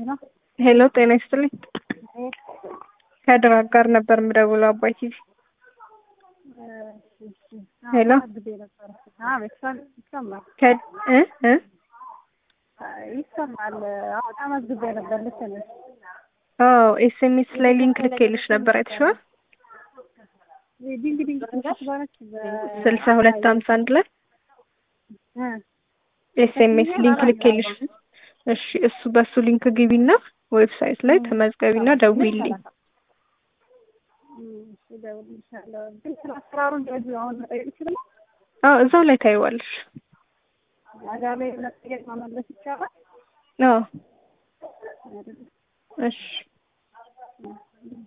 ነው። ሄሎ ጤና ይስጥልኝ። ከድር አጋር ነበር የምደውለው አባይ ቲቪ። ሄሎ ቤተሰብ ይሰማል ከ- እ እ ይሰማል። አዎ ተመዝግቤ ነበር። ልክ ነሽ። አዎ ኤስኤምኤስ ላይ ሊንክ ልኬልሽ ነበር አይተሽዋል? ዲንግ ዲንግ ትባለች ስልሳ ሁለት ሀምሳ አንድ ላይ ኤስኤምኤስ ሊንክ ልኬልሽ። እሺ እሱ በሱ ሊንክ ግቢና ዌብሳይት ላይ ተመዝገቢና ደውይልኝ። እደውልልሻለሁ። ግን ስለ አሰራሩ እንደዚህ አሁን መጠየቅ ይችላል። አዎ እዛው ላይ ታይዋለሽ። እዛ ላይ መጠየቅ መመለስ ይቻላል። አዎ አይደል? እሺ